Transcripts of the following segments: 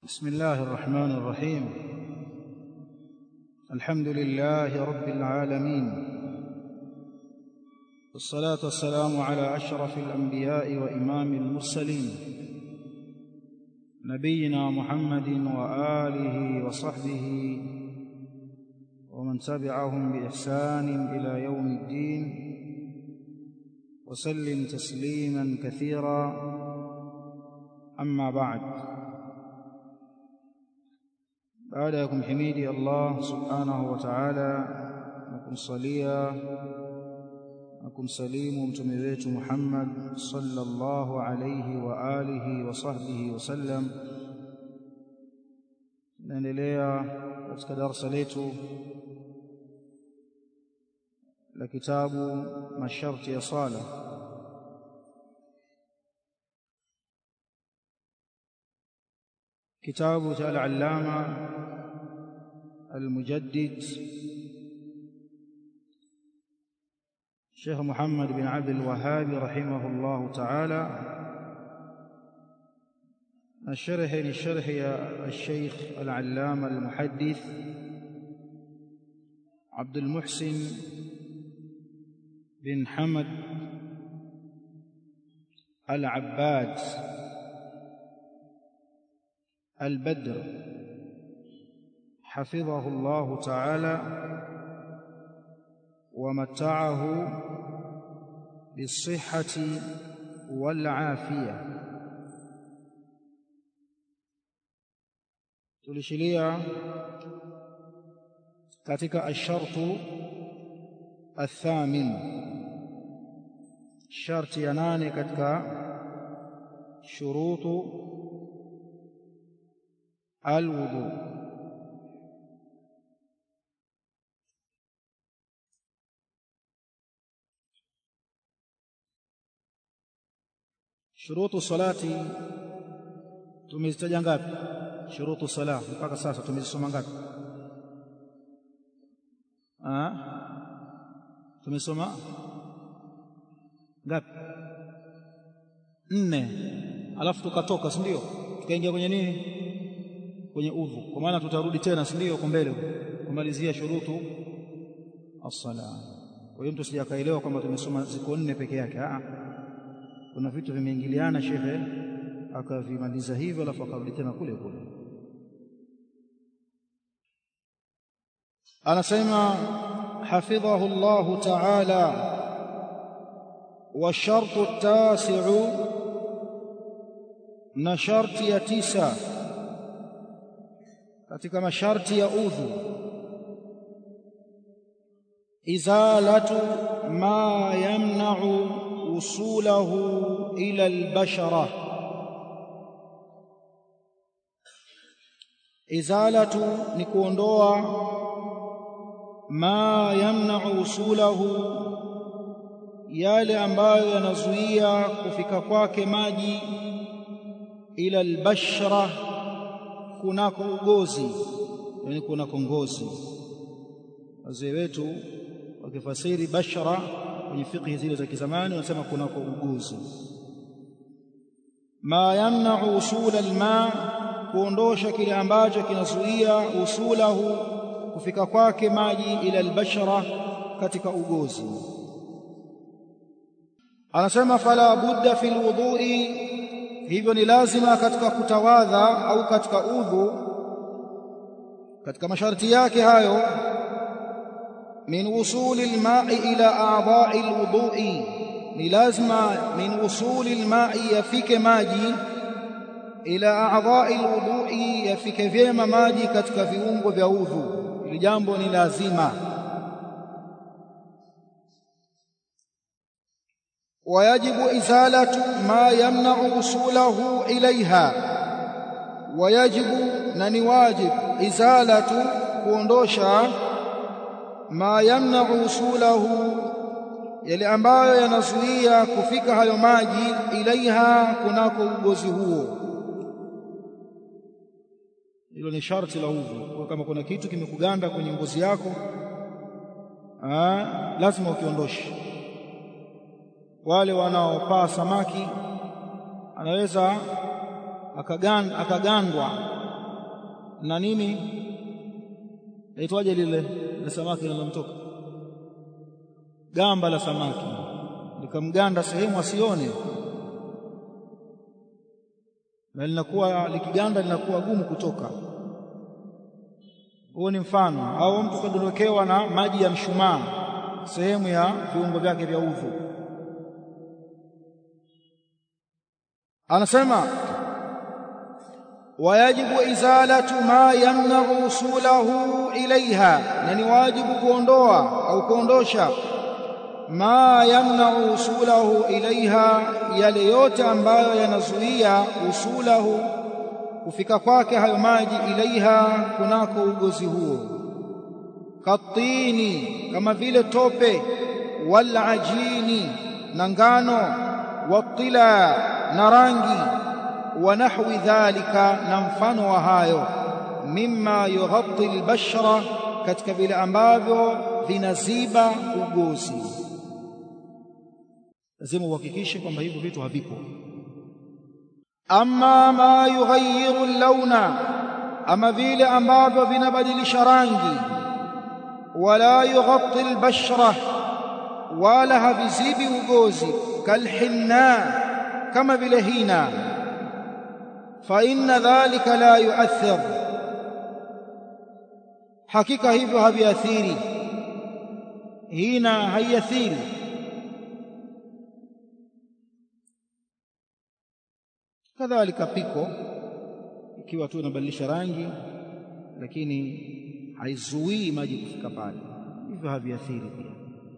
بسم الله الرحمن الرحيم الحمد لله رب العالمين والصلاة والسلام على أشرف الأنبياء وإمام المرسلين نبينا محمد وآله وصحبه ومن تبعهم بإحسان إلى يوم الدين وسلم تسليما كثيرا أما بعد baada ya kumhimidi Allah subhanahu wa ta'ala na kumsalia na kumsalimu mtume wetu Muhammad sallallahu alayhi wa alihi wa sahbihi wasallam tunaendelea katika darasa letu la kitabu masharti ya sala kitabu cha al-allama المجدد شيخ محمد بن عبد الوهاب رحمه الله تعالى الشرح للشرح يا الشيخ العلامة المحدث عبد المحسن بن حمد العباد البدر حفظه الله تعالى ومتعه بالصحة والعافية tulishilia katika ashartu athamin sharti ya nane katika shurutu alwudu shurutu salati tumezitaja ngapi shurutu sala mpaka sasa tumezisoma ngapi ah tumesoma ngapi nne alafu tukatoka si ndio tukaingia kwenye nini kwenye udhu kwa maana tutarudi tena si ndio kwa mbele kumalizia shurutu as-sala kwa hiyo mtu sijakaelewa kwamba tumesoma ziko nne peke yake ah kuna vitu vimeingiliana shekhe akavimaliza hivyo alafu akarudi tena kule kule anasema hafidhahu Allah ta'ala والشرط التاسع na sharti ya tisa katika masharti ya udhu izalatu ma yamna'u وصوله إلى البشرة إزالة نكوندوا ما يمنع وصوله yale ambayo yanazuia kufika kwake maji ila albashra kunako ugozi yani kunako ngozi wazee wetu wakifasiri bashara kwenye fiqhi zile za kizamani wanasema kunako uguzi ma yamna'u usul alma kuondosha kile ambacho kinazuia usulahu kufika kwake maji ila albashara katika ugozi anasema fala budda fil wudhu'i hivyo ni lazima katika kutawadha au katika udhu katika masharti yake hayo من وصول الماء إلى أعضاء الوضوء لازم من وصول الماء يفك ماجي إلى أعضاء الوضوء يفك vyema maji katika viungo vya udhu ili jambo ni lazima ويجب إزالة ما يمنع وصوله إليها ويجب نني واجب إزالة kuondosha ma yamna'u usulahu yale ambayo yanazuia kufika hayo maji ilaiha kunako ugozi huo hilo ni sharti la udhu kama kuna kitu kimekuganda kwenye ngozi yako aa, lazima ukiondoshe wale wanaopaa samaki anaweza akagan, akagandwa na nini aitwaje lile la samaki linalomtoka gamba la samaki likamganda sehemu asione na linakuwa likiganda linakuwa gumu kutoka huo ni mfano au mtu kadondokewa na maji ya mshumaa sehemu ya viungo vyake vya udhu anasema wayajibu izalatu ma yamna'u usulahu ilaiha na ni wajibu kuondoa au kuondosha ma yamna'u usulahu ilaiha yale yote ambayo yanazuia usulahu kufika kwake hayo maji ilaiha kunako ugozi huo katini kama vile tope wal ajini na ngano watila na rangi wa nahwi dhalika na mfano wa hayo mimma yughatti albashara katika vile ambavyo vinaziba ugozi lazima uhakikishe kwamba hivyo vitu havipo amma ma yughayyiru launa ama vile ambavyo vinabadilisha rangi wala yughatti albashra wala havizibi ugozi kalhinna kama vile hina fa inna dhalika la yu'athir hakika hivyo haviathiri hina haiathiri kadhalika piko ikiwa tu inabadilisha rangi lakini haizuii maji kufika pale hivyo haviathiri pia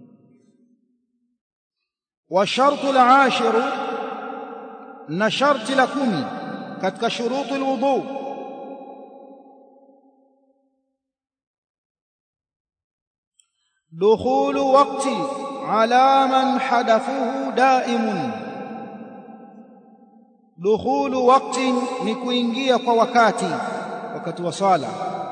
wa shartu al-ashiru na sharti la kumi katika shurutu alwudu dukhulu waqti ala man hadathuhu daimun dukhulu waqti ni kuingia kwa wakati wakati wa swala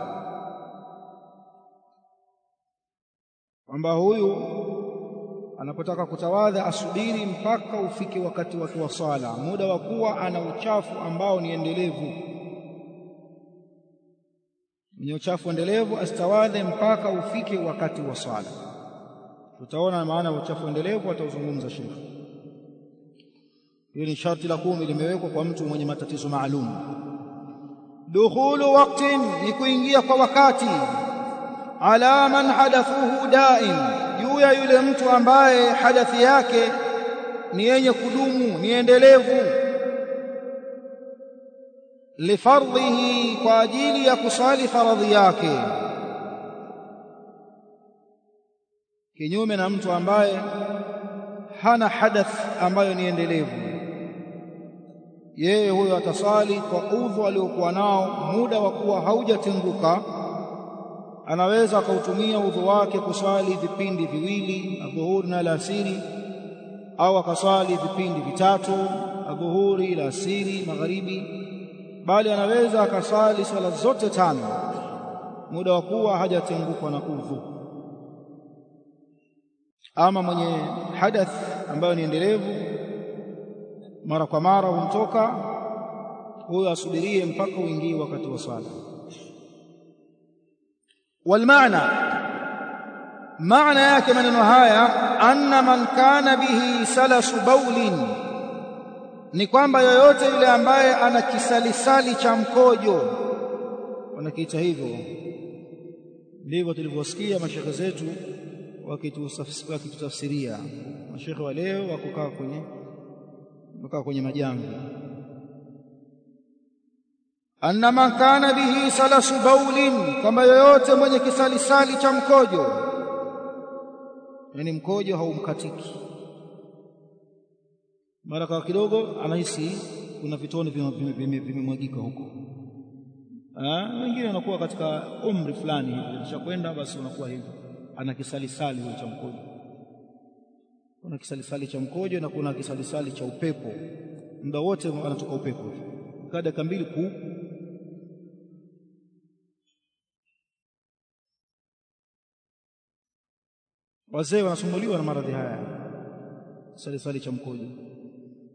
kwamba huyu anapotaka kutawadha asubiri mpaka ufike wakati wake wa swala muda wa kuwa ana uchafu ambao ni endelevu mwenye uchafu endelevu asitawadhe mpaka ufike wakati wa swala tutaona maana ya uchafu endelevu atauzungumza shekhi hiyo ni sharti la kumi limewekwa kwa mtu mwenye matatizo maalum dukhulu waqtin ni kuingia kwa wakati ala man hadathuhu daim juu ya yule mtu ambaye hadathi yake ni yenye kudumu ni endelevu lifardhihi kwa ajili ya kusali faradhi yake kinyume na mtu ambaye hana hadath ambayo ni endelevu yeye huyo atasali kwa udhu aliokuwa nao muda wa kuwa haujatenguka anaweza akautumia udhu wake kusali vipindi viwili adhuhuri na alasiri au akasali vipindi vitatu adhuhuri alasiri magharibi bali anaweza akasali swala zote tano muda wa kuwa hajatengukwa na udhu ama mwenye hadath ambayo ni endelevu mara kwa mara humtoka huyo asubirie mpaka uingie wakati wa swala والمعنى معنى yake maneno haya anna man kana bihi salasu baulin ni kwamba yoyote yule ambaye ana kisalisali cha mkojo wanakiita hivyo ndivyo tulivyosikia mashekhe zetu wakitutafsiria mashekhe wa leo wakukaa kwenye wakaa kwenye majamvi anna man kana bihi salasu baulin kwamba yoyote mwenye kisalisali cha mkojo yani mkojo haumkatiki mara kwa kidogo anahisi kuna vitone vimemwagika huko wengine wanakuwa katika umri fulani hivi kishakwenda basi unakuwa hivyo ana kisalisali cha mkojo kuna kisalisali cha mkojo na kuna kisalisali cha upepo muda wote anatoka upepo kaa dakika mbili kuu wazee wanasumbuliwa na maradhi haya salisali cha mkojo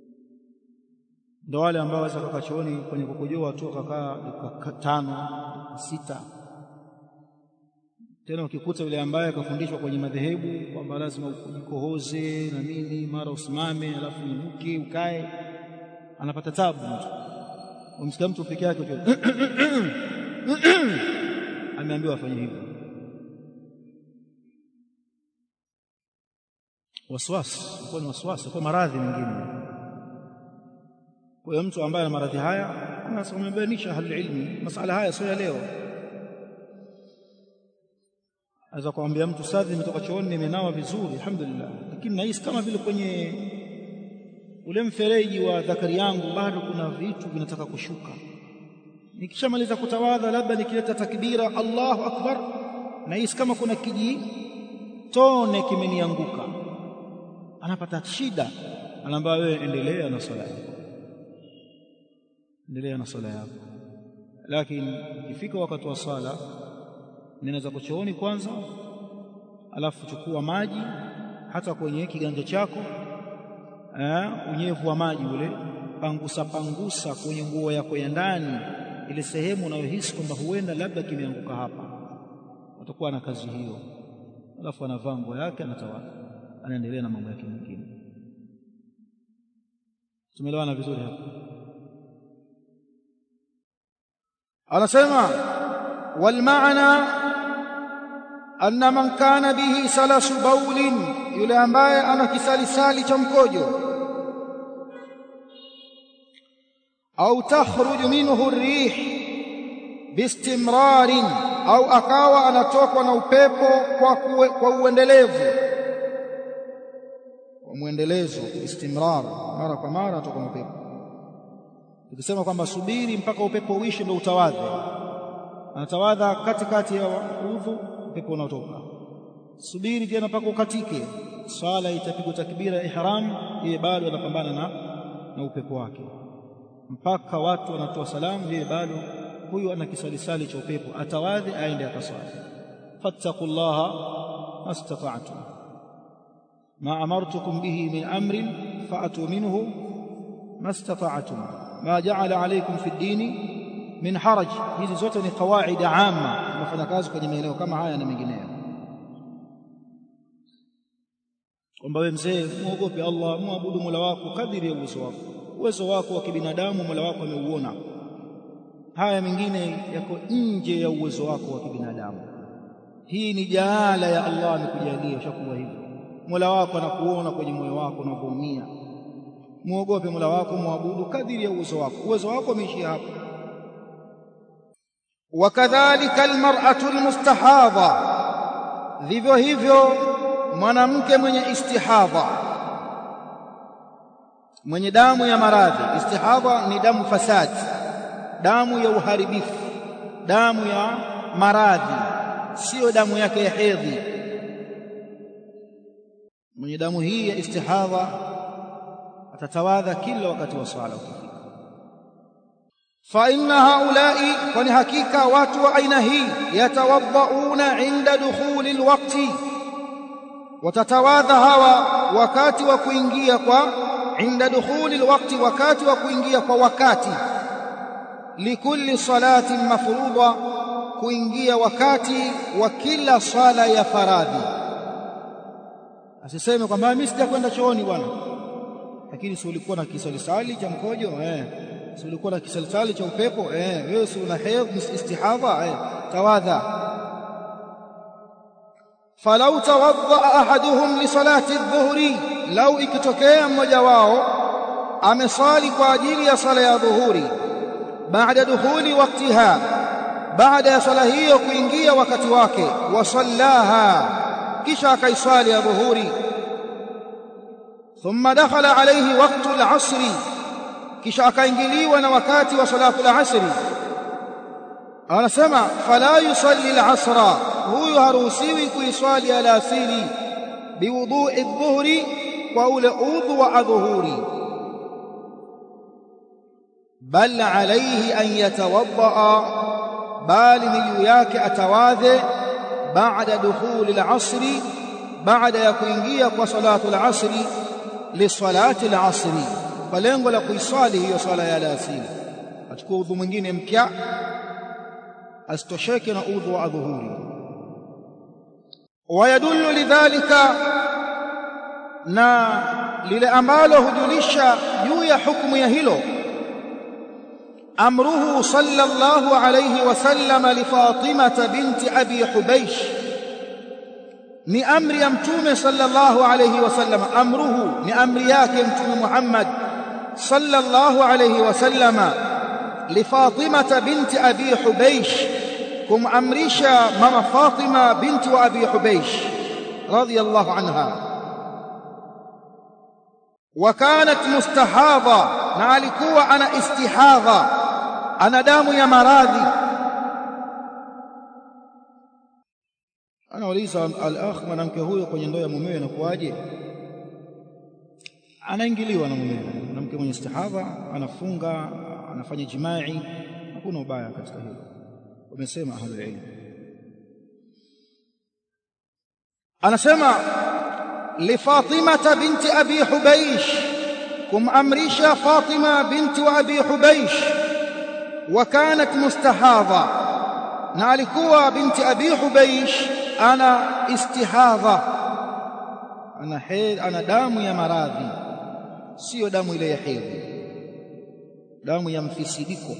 ndio wale ambao waweza kukaa chooni kwenye kukojoa tu akakaa dakika tano sita tena ukikuta yule ambaye akafundishwa kwenye madhehebu kwamba lazima ujikohoze na nini mara usimame alafu uinuke ukae anapata tabu mtu umsikia mtu peke yake tu ameambiwa afanye hivyo waswasi kwa ni waswasi kwa maradhi mengine kwa hiyo mtu ambaye ana maradhi haya anasomebainisha ahli ilmi masala haya sio ya leo aweza kumwambia mtu sadhi nimetoka chooni nimenawa vizuri alhamdulillah lakini nahisi kama vile kwenye ule mfereji wa dhakari yangu bado kuna vitu vinataka kushuka nikishamaliza kutawadha labda nikileta takbira Allahu akbar nahisi kama kuna kiji tone kimenianguka anapata shida anaambia wewe endelea na swala yako endelea na swala yako lakini ikifika wakati wa sala ninaweza kuchooni kwanza alafu chukua maji hata kwenye kiganja chako eh, unyevu wa maji ule pangusa pangusa kwenye nguo yako ya ndani ile sehemu unayohisi kwamba huenda labda kimeanguka hapa utakuwa na kazi hiyo alafu anavaa nguo yake anatawala anaendelea na mambo yake mengine tumeelewana vizuri hapa anasema walmaana anna man kana bihi salasu baulin yule ambaye ana kisalisali cha mkojo au takhruju minhu rih bistimrarin au akawa anatokwa na upepo kwa, kue, kwa uendelevu kwa mwendelezo istimrar mara kwa mara atoka na upepo tukisema kwamba subiri mpaka upepo uishe ndio utawadhe anatawadha katikati ya udhu upepo unaotoka subiri tena mpaka ukatike swala itapigwa takbira ya ihram yeye bado anapambana na na upepo wake mpaka watu wanatoa salamu yeye bado huyu ana kisalisali cha upepo atawadhi aende akaswali fattaqullaha mastata'tum ma amartukum bihi min amrin fa'atu minhu mastata'tum ma ja'ala alaykum fi ad-dini min haraj hizi zote ni kawaida amma tunafanya kazi kwenye maeneo kama haya na mengineyo kwamba wewe mzee muogope Allah muabudu Mola wako kadiri ya uwezo wako uwezo wako wa kibinadamu Mola wako ameuona haya mengine yako nje ya uwezo wako wa kibinadamu hii ni jaala ya Allah amekujalia shakuwa hivyo Mola wako anakuona kwenye moyo wako unavyoumia muogope Mola wako muabudu kadiri ya uwezo wako uwezo wako umeishia hapo wakadhalika almar'atu almustahadha vivyo hivyo mwanamke mwenye istihadha mwenye damu ya maradhi istihadha ni damu fasadi damu ya uharibifu damu ya maradhi sio damu yake ya hedhi mwenye damu hii ya istihadha atatawadha kila wakati wa swala ukifika fa inna haula'i kwani hakika watu wa aina hii yatawadhauna inda dukhuli alwaqti watatawadha hawa wakati wa kuingia kwa inda dukhuli alwaqti wakati wa kuingia kwa wakati likulli salatin mafruḍa kuingia wakati wa kila swala ya faradhi asiseme kwamba mimi sijakwenda chooni bwana lakini si ulikuwa na kisalisali cha mkojo eh si ulikuwa na kisalisali cha upepo eh wewe si una hedh istihadha eh tawadha falau tawadha ahaduhum li salati adh-dhuhri lau ikitokea mmoja wao amesali kwa ajili ya sala ya dhuhuri baada dukhuli waqtiha baada ya sala hiyo kuingia wakati wake wasallaha kisha akaiswali ya dhuhuri thumma dakhala alayhi waqtu al-'asri kisha akaingiliwa na wakati wa salatu al-'asri anasema fala yusalli al-'asra huyu haruhusiwi kuiswali alasiri biwudhu'i adh-dhuhri kwa ule udhu wa adhuhuri bal alayhi an yatawadda bali ni juu yake atawadhe baada dukhuli al-'asri baada ya kuingia kwa salatu al-'asri li salati al-'asri kwa lengo la kuiswali hiyo swala ya alasiri achukua udhu mwingine mpya asitosheke na udhu wa adhuhuri wayadullu lidhalika na lile ambalo hujulisha juu ya hukumu ya hilo amruhu sallallahu alayhi wasallam li Fatimah binti Abi Hubaysh ni amri ya mtume sallallahu alayhi wasallam amruhu ni amri yake mtume Muhammad sallallahu alayhi wasallam li Fatimah binti Abi Hubaysh kumamrisha mama Fatima binti wa Abi Hubaysh radiyallahu anha وكانت مستحاضة na alikuwa ana istihadha ana damu ya maradhi anauliza al-akh mwanamke huyo kwenye ndoa ya mumewe inakuwaje anaingiliwa na mumewe mwanamke mwenye istihadha anafunga anafanya jimai hakuna ubaya katika hilo wamesema ahlul ilm anasema لفاطمة بنت أبي حبيش كم أمريشا فاطمة بنت أبي حبيش وكانت مستحاضة نالكوا بنت أبي حبيش أنا استحاضة أنا حيل أنا دام يا مراضي سيو دام إلي حيل دام يا mfisidiko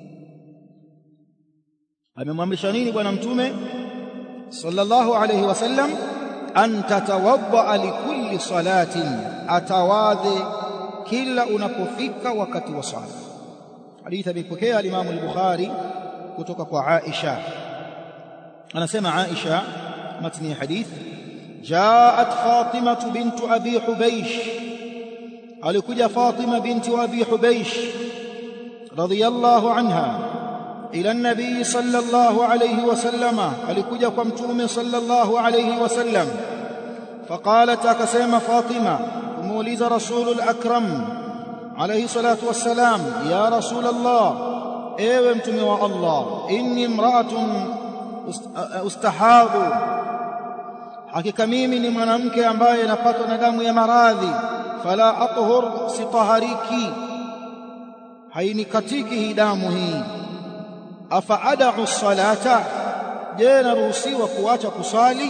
amemwamrisha nini bwana mtume sallallahu alayhi wasallam an tatawadda likulli salatin atawadhe kila unapofika wakati wa sala hadithi amepokea al-Imam al-Bukhari kutoka kwa Aisha anasema Aisha matni ya hadith jaat Fatima bint Abi Hubaysh alikuja Fatima binti Abi Hubaysh radiyallahu anha ila an-nabii sallallahu alayhi wasallam alikuja kwa mtume sallallahu alayhi wasallam faqalat akasema Fatima kumuuliza rasulul akram alayhi salatu wassalam ya rasul Allah ewe mtume wa Allah inni imra'atun ustahadhu hakika mimi ni mwanamke ambaye napatwa na damu ya maradhi fala athhur sitahariki hainikatiki hii damu hii afa ad'u salata je naruhusiwa kuacha kusali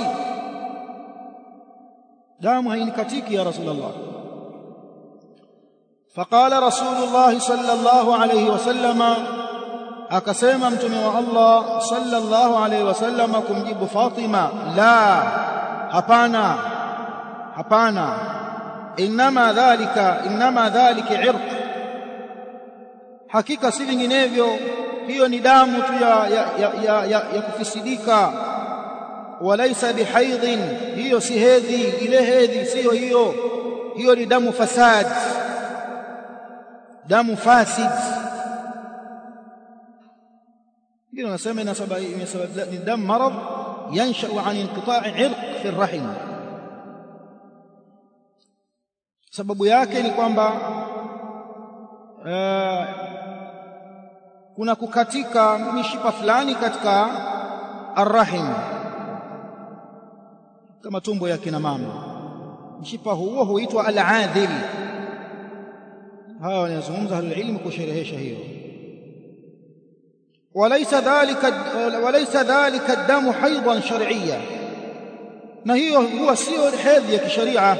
damu hainikatiki ya rasulullah فقال رسول الله صلى الله عليه وسلم akasema mtume wa Allah sallallahu alayhi wasallam kumjibu Fatima la hapana hapana inma dhalika inma dhalika irq hakika si vinginevyo hiyo ni damu tu ya ya, ya, ya, ya, ya kufisidika walaysa bihaidhin hiyo si hedhi ile hedhi sio hiyo hiyo ni damu fasad damu fasid ndio nasema inasababisha ni damu marad yansha an inqita'i irq fi arrahim sababu yake ni kwamba kuna kukatika mishipa fulani katika arrahim kama tumbo ya kina mama mshipa huo huitwa al-adhil hawa wanazungumza ilmu kusherehesha hiyo وليس ذلك وليس ذلك الدم حيضا شرعيا na hiyo huwa sio hedhi ya kisharia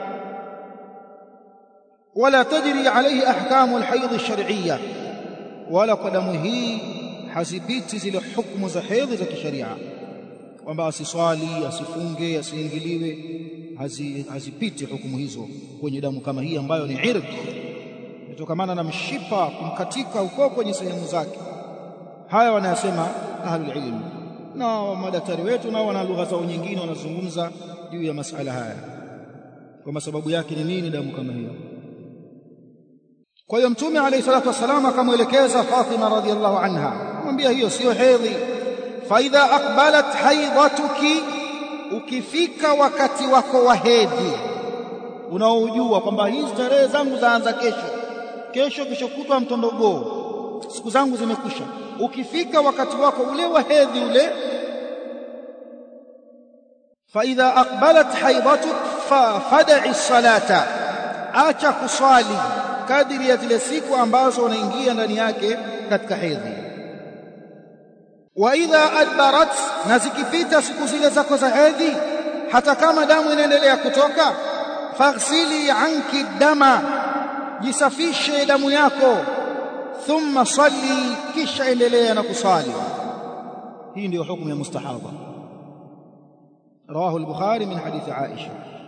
wala tajri alayhi ahkamu alhayd alshar'iyya wala kwa damu hii hazipiti zile hukumu za hedhi za kisharia kwamba asiswali asifunge asiingiliwe hazipiti hukumu hizo kwenye damu kama hii ambayo ni irq kutokana na mshipa kumkatika uko kwenye sehemu zake haya wanayasema ahlul ilm na madaktari wetu nao wana lugha zao nyingine wanazungumza juu ya masala haya kwa sababu yake ni nini damu kama hiyo kwa hiyo mtume alayhi salatu wasallam akamwelekeza Fatima radhiallahu anha kumwambia hiyo sio hedhi fa idha aqbalat haidatuki ukifika wakati wako wa hedhi unaojua kwamba hizi tarehe zangu zaanza kesho kesho kesho kutwa mtondogoo siku zangu zimekwisha ukifika wakati wako ule wa hedhi ule fa idha aqbalat haidatuk fa fad'i salata acha kuswali kadiri ya zile siku ambazo unaingia ndani yake katika hedhi wa idha adbarat na zikipita siku zile zako za hedhi hata kama damu inaendelea kutoka faghsili anki dama jisafishe damu yako thumma salli kisha endelea na kusali hii ndio hukumu ya mustahadha rawahu al-bukhari min hadithi aisha